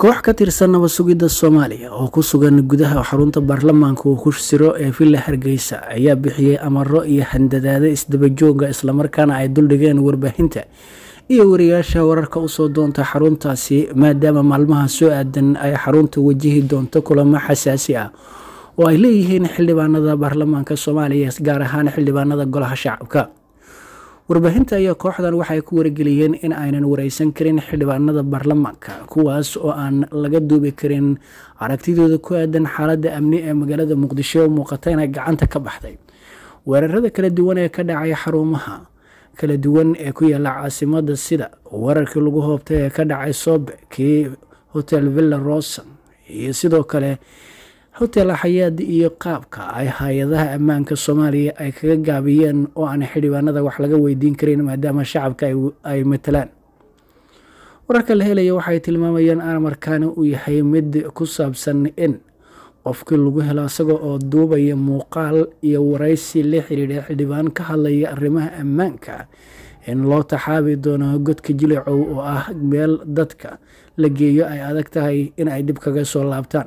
koox ka tirsan nabad sugidda soomaaliya oo ku sugan gudaha xarunta baarlamaanka uu ku siro ee villa hargeysa ayaa bixiyey amaro iyo handadaada isdabajooga islamarkaana ay duldhigeen warbaahinta iyo wariyaasha wararka usoo doonta xaruntaasi maadaama maalmaha soo aadan ay xarunta wajihi doonto kulamo xasaasi ah oo ay leeyihiin xildhibaanada baarlamaanka soomaaliya gaar ahaan xildhibaanada golaha shacabka warbaahinta ayaa kooxdan waxay ku wargeliyeen in aynan wareysan karin xildhibaanada baarlamaanka kuwaas oo aan laga duubi karin aragtidooda ku aadan xaaladda amni ee magaalada muqdisho oo muuqata inay gacanta ka baxday weerarada kala duwan ee ka dhacay xarumaha kala duwan ee ku yaala caasimada sida weerarkii lagu hoobtay ee ka dhacay soobe kii hotel villa rosan iyo sidoo kale hotel xayaad iyo qaabka ay hay-adaha ammaanka soomaaliya ay kaga gaabiyeen oo aan xildhibaanada wax laga weydiin karin maadaama shacabka ay matalaan wararka la helaya waxay tilmaamayeen amarkaani uu yahay mid ku saabsan in qofkii lagu helo isaga oo duubaya muuqaal iyo waraysi la xiriira xildhibaan ka hadlaya arrimaha ammaanka in loo taxaabi doono godka jilicow oo ah meel dadka la geeyo ay adag tahay in ay dib kaga soo laabtaan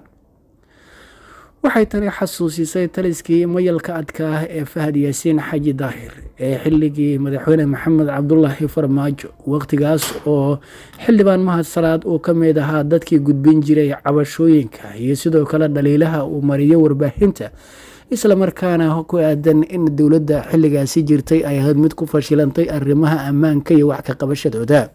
waxay tani xasuusisay taliskii mayalka adka ah ee fahad yaasiin xaji daahir ee xilligii madaxweyne maxamed cabdulaahi farmaajo waqtigaas oo xildhibaan mahad salaad uu ka mid ahaa dadkii gudbin jiray cabashooyinka iyo sidoo kale dhaliilaha uu mariyo warbaahinta islamarkaana ku aadan in dowladda xilligaasi jirtay ay ahayd mid ku fashilantay arrimaha ammaanka iyo wax ka qabashadooda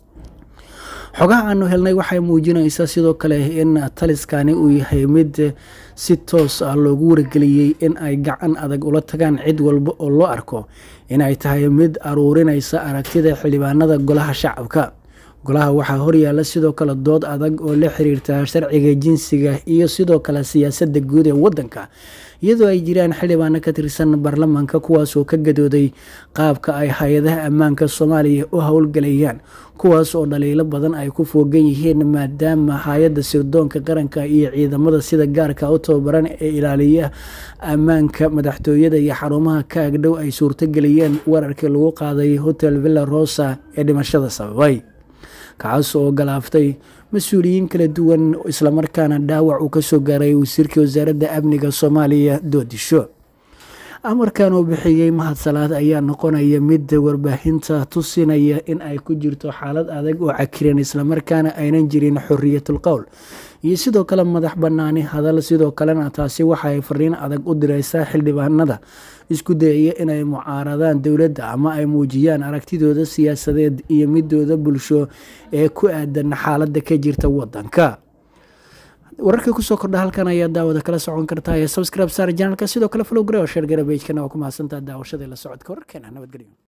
xogaha aanu helnay waxay muujinaysaa sidoo kale in taliskani uu yahay mid si toos ah loogu wargeliyey in ay gacan adag ula tagaan cid walba oo loo arko inay tahay mid aruurinaysa aragtida xildhibaanada golaha shacabka golaha waxaa horyaala sidoo kale dood adag oo la xiriirta sharciga jinsiga iyo sidoo kale siyaasadda guud ee wadanka iyadoo ay jiraan xildhibaano ka tirsan baarlamaanka kuwaasoo ka gadooday qaabka ay hay-adaha ammaanka soomaaliya u howlgalayaan kuwaas oo dhaliilo badan ay ku foogan yihiin maadaama hay-adda sirdoonka qaranka iyo ciidamada sida gaarka u tababaran ee ilaaliya ammaanka madaxtooyada iyo xarumaha ka agdhow ay suurtogeliyeen weerarkii lagu qaaday hotel villa rosa ee dhimashada sababay kacaas oo galaaftay mas-uuliyiin kala duwan islamarkaana dhaawac uu kasoo gaaray wasiirkii wasaaradda amniga soomaaliya doodisho amarkan uu bixiyey mahad salaad ayaa noqonaya mid warbaahinta tusinaya in ay ku jirto xaalad adag oo cakiran islamarkaana aynan jirin xoriyatul qowl iyo sidoo kale madax banaani hadal sidoo kalena taasi waxaay fariin adag u direysaa xildhibaanada isku dayaya inay mucaaradaan dowladda ama ay muujiyaan aragtidooda siyaasadeed iyo midooda bulsho ee ku aadan xaaladda ka jirta wadanka wararkii kusoo kordha halkan ayaa daawada kala socon kartaa ee subscribe saar janalka sidoo kale flow gare oo sheer gare bejkana waa ku mahadsantaa daawashada la socodka wararkeena nabadgelyo